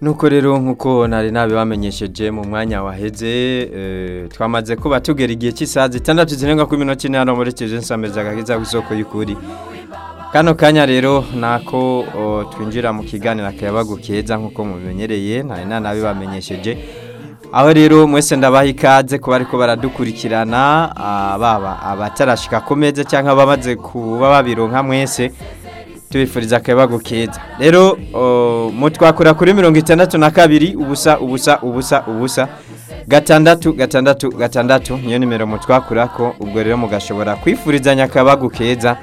nuko rero nk'uko nari nabibamenyesheje mu mwanya waheze eh, twamaze kuba tugera igihe cy'isaha zitandatu zirenga kuri minota ine hano muri televiziyo nsamiriza agakiza ku isoko y'ukuri kano kanya rero nako o, twinjira mu kiganiro akayabagu keza nk'uko mubimenyereye nari nanabibamenyesheje aho rero mwese ndabaha ikaze kuba ariko baradukurikirana ah, baba abatarashika ku meza cyangwa abamaze kuba babironka mwese tubifuriza akayabagu keza rero o, mutwakura kuri mirongo itandatu na kabiri ubusa ubusa ubusa ubusa gatandatu gatandatu gatandatu niyo nimero mutwakura ko ubwo rero mugashobora kwifurizanya akayabagu keza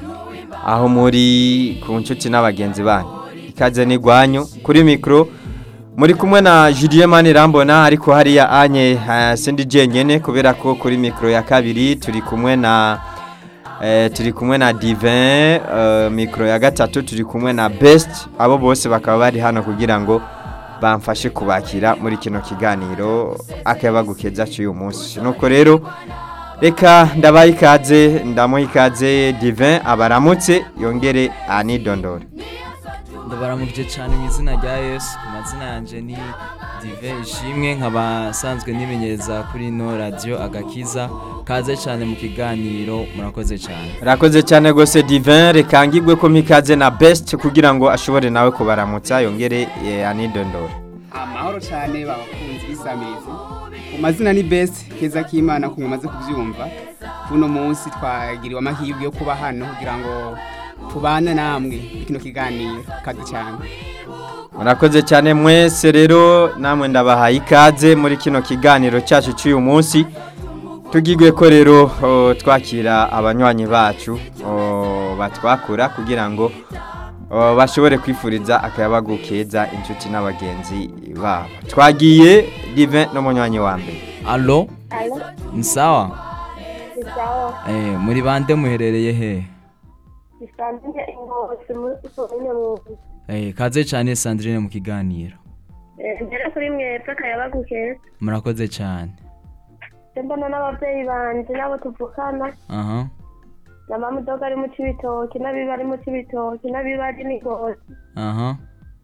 aho muri ku nshuti n'abagenzi banyu ikaze n'igwanyu kuri mikoro muri kumwe na Julien Manirambona ariko hariya anye uh, sindi jenyene kubera ko kuri mikoro ya kabiri turi kumwe na eh, turi kumwe na Divin uh, mikoro ya gatatu turi kumwe na Best abo bose bakaba bari hano kugira ngo bamfashe kubakira muri kino kiganiro akabagukeza cy'uyu munsi nuko rero reka ndabaha ikaze ndamuha ikaze Divin abaramutse yongere anidondore ndabaramukije cyane mu izina rya yesu ku mazina yanjye ni dive ishimwe nkaba nsanzwe nimenyereza kuri ino radiyo agakiza kaze cyane mu kiganiro murakoze cyane Rakoze cyane gose Divin reka ngigwe ko mikaze na Best kugira ngo ashobore nawe kubaramutsa yongere eh, anidondore amahoro cyane babakunzi b'isamirizi mu mazina ni besi keza k'imana ku mumaze kubyumva kuno munsi twagiriwe amahirwe yo kuba hano kugira ngo tubane namwe muri kino kiganiro kazi cyane Murakoze cyane mwese rero namwe ndabahaye ikaze muri kino kiganiro cyacu cy'uyu munsi tugigwe ko rero o, twakira abanywanyi bacu o, batwakura kugira ngo o, bashobore kwifuriza akayabagu keza inshuti n'abagenzi babo twagiye Divin n'umunywanyi wa mbere alo Alo, ni sawa ni sawa. eh, muri bande muherereye he Nisanzwe ingozi muri komine Mwumbi. eh, kaze cyane sandrine mu kiganiro Eh, Mbere kuri mwebwe akayabagu keza. murakoze cyane Se mbona n'ababyeyi banje n'abo tuvukana aha na mamudoga ari mu cibitoki n'abiba ari mu cibitoki n'abiba ari n'ingozi aha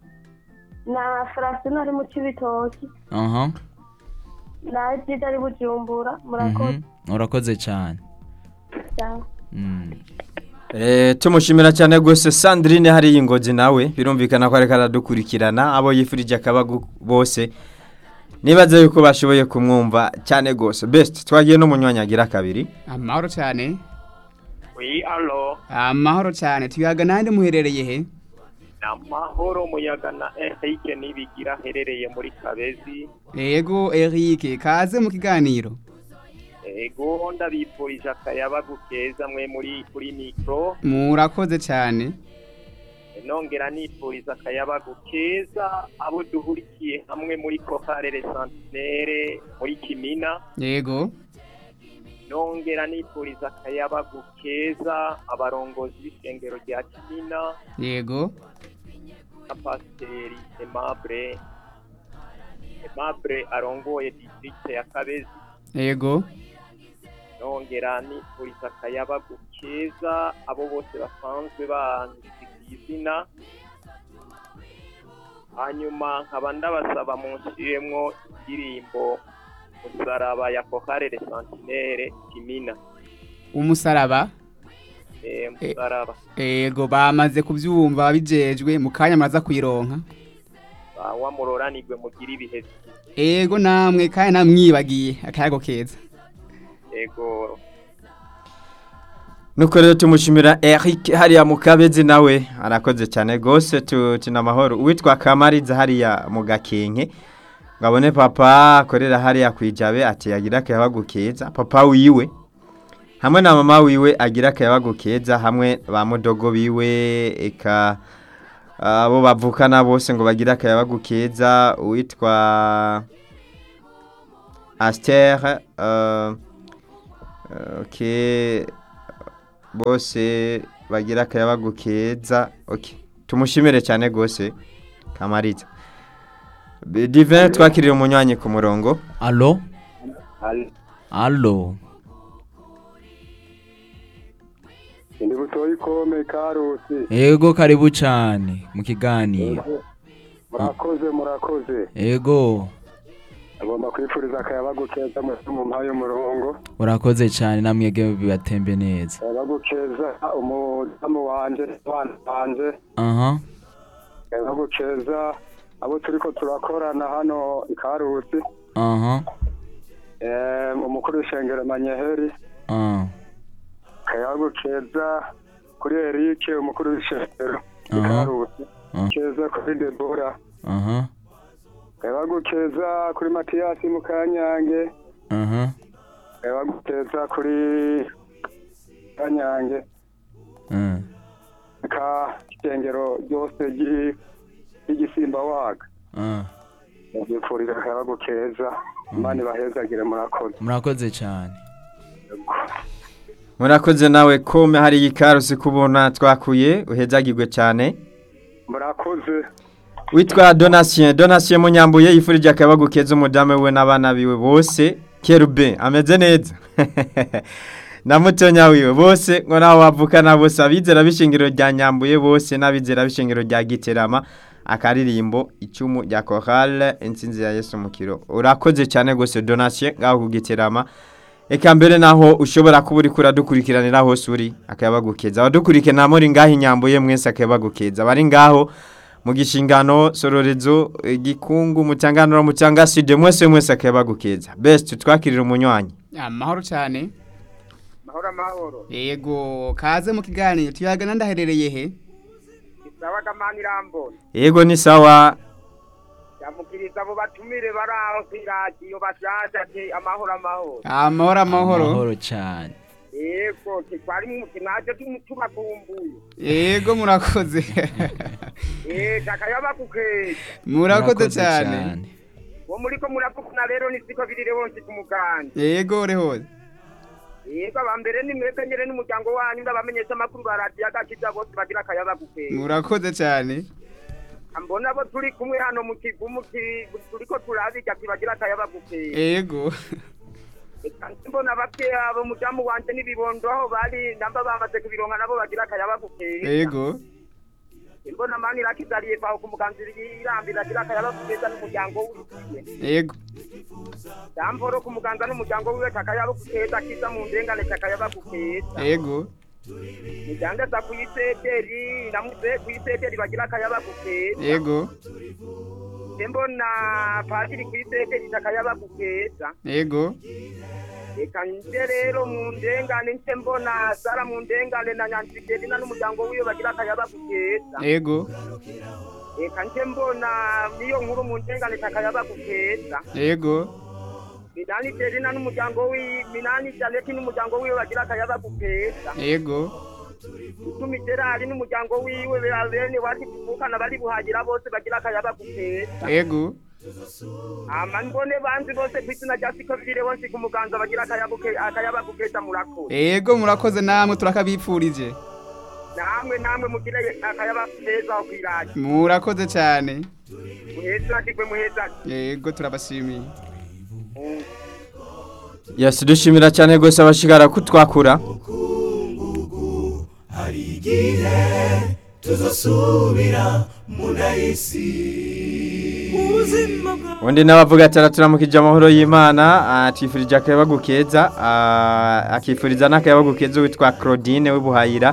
na Francine ari mu cibitoki aha na Edida ari bujumbura murakoze mhm, urakoze cyane Sawa. mm. Eh, tumushimira cyane gose Sandrine hari ingozi nawe birumvikana ko ariko aradukurikirana abo yifurije akabagu bose nibaze yuko bashoboye kumwumva cyane gose best twagiye no munywanyi agira kabiri amahoro cyane Oui, alo, amahoro cyane tuyaga nande muherereye he namahoro muyaga na Eric nibigira aherereye muri Kabezi. yego Eric kaze mu kiganiro Ego ndabifurije akayabagu keza mwe muri kuri mikro. murakoze cyane Nongera nifuriza akayabagu keza abo duhurikiye hamwe muri Kokarere Centenaire muri Kimina. yego Nongera nifuriza akayabagu keza abarongozi b'ishengero rya Kimina yego na Pasiteri Aimable. Aimable arongoye district ya Kabezi. yego nongera nifuriza akayabagu keza abo bose basanzwe banzi ku izina hanyuma nkaba ndabasaba munshiremwo indirimbo musaraba ya kokarere santinere kimina umusaraba eh, musaraba yego bamaze kubyumva babijejwe mu kanya muraza kuyironka Ba- wamuroranirwe mugira ibihe byiza. yego namwe kandi namwibagiye akayago keza ego nuko rero tumushimira Eric hariya mu kabezi nawe arakoze cyane gose tu- tuna amahoro uwitwa Kamariza hariya mu gakenke ngabone papa akorera hariya kwijabe ati yagira akayabagu keza papa wiwe hamwe na mama wiwe agira akayabagu keza hamwe ba mudogo biwe eka abo bavukana bose ngo bagira akayabagu keza uwitwa Aster uh, okay bose bagira akayabagu keza okay tumushimire cyane gose kamariza Be- Divin twakirira umunywanyi ku murongo alo alo ndi butoyi kome karusi yego karibu cyane mu kiganiro murakoze murakoze ego agomba kwifuriza akayabagu keza mu mu mpaye umurongo urakoze cyane namwege bibatembe neza akayabagu keza umudamu wanje n'abana banje aha akayabagu keza abo turiko turakorana hano i karusi aha eh, umukuru w'ishengero manyeheri ah, akayabagu keza kuri erike umukuru w'ishengero i Aha. karusi Ah. keza kuri debora aha akayabagu keza kuri matiyasi mu kanyange aha akayabagu keza kuri kanyange ah, ka ishengero ryose ry'i- ry'igisimba waga ah. mubyifurira akayabagu keza imana ibahezagire murakoze murakoze cyane murakoze nawe kome hari ikarusi kubona twakuye uhezagirwe cyane murakoze witwa donatien donatien munyambuye yifurije akayabagu keza umudamu we n'abana biwe bose kerube ameze neza na mutonya wiwe bose ngo naho bavukana bose abizera b'ishingiro rya nyambuye bose n'abizera b'ishingiro rya giterama akaririmbo icumu rya korale insinzi ya yesu mukiro urakoze cyane rwose donatien ngaho ku giterama Eka mbere naho ushobora kuba uri kuradukurikiranira hose uri akayabagukeza abadukurikirana muri ngaho inyambuye mwese akayabagukeza bari ngaho mu gishingano sororezo igikungu mutanganura mutanga side mwese mwese akayabagukeza best twakirira umunywanyi amahoro cyane mahoro amahoro yego kaze mu kiganiro tuyagana ndaherereye he isabaga mani irambona yego ni sawa yamukiriza abo batumire bari aho ku iradiyo bashasha ati amahoro amahoro amahoro amahoro amahoro cyane yego twari mwaje tubakumbuye yego murakoze yego akayabagukeza murakoze cyane uwo muriko muravugana rero ni siko birire bonse ku muganda yego rehoze yego abambere ni mwebwe nyene n'umuryango wanyu ndabamenyesha amakuru ba radiyo agakiza bose bagira akayabagukeza murakoze cyane mbona abo turi kumwe hano mu kivumu ki- turiko turabiga kibagira akayabagukeza yego mbona abavyeyi abo mudamu wanje n'ibibondo aho bari namba bamaze kubironka nabo bagira akayabagukeza yego mbona mani irakizariye kwaho ku muganzira irambira agira akayabagukeza n'umuryango wiwe yego damporo ku muganza n'umuryango wiwe takayabagukeza kiza mu ndengane takayabagukeza yego mujyangaza kuyiseteri namuze kuyiseteri bagira akayabagukeza yego mbona padiri kuyiseteri takayabagukeza yego reka nje rero mu ndengane nce mbona sara mu ndengane na nyansigerina n'umuryango wiwe bagira akayabagukeza yego reka nje mbona niyo nkuru mu ndengane takayabagukeza yego minani terina n'umuryango wiwe minani janeti n'umuryango wiwe bagira akayabagukeza yego icumi gerari n'umuryango wiwe bene wati kuvukana bari buhagira bose bagira akayabagukeza yego ama mbone banzi bose kw'izina rya siko bire bose ku muganza bagira akayabuke akayabagukeza murakoze yego murakoze namwe turakabipfurije namwe namwe mugire akayabagukeza aho kw'iradiyo murakoze cyane muheza kigwe muheza yego turabashimiye yasi dushimira cyane rwose abashigara kutwakura hari igihe tuzasubira mu nahisi ubuzima bwa undi n'abavuga ati araturamukije amahoro y'imana atifurije akayabagu keza ah, akifuriza n'akayabagu keza witwa claudine w'ibuhayira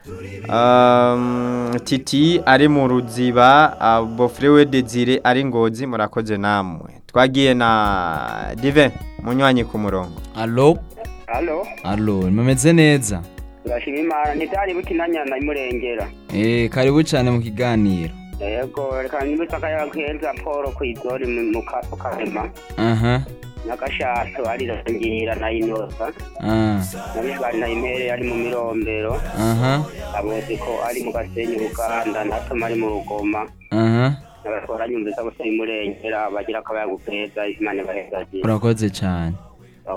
Um, titi ari mu ruziba ah, bofre we desire ari ngozi murakoze namwe twagiye na dive munywanyi ku murongo alo halo alo mumeze neza turashima imana ntitari bukinanyana imurengera eh karibu cyane mu kiganiro yego reka nibutse akayabagukeza paul kw'izori mu karema aha n'agashato arirangira na inosa ah nabibari na impere ari mu mirombero aha abuzi ko ari mu gasenyi uganda natoma ari mu rugoma aha n'abatwara nyumvisa bose imurengera bagira akabayagu keza imana ibahezagira urakoze cyane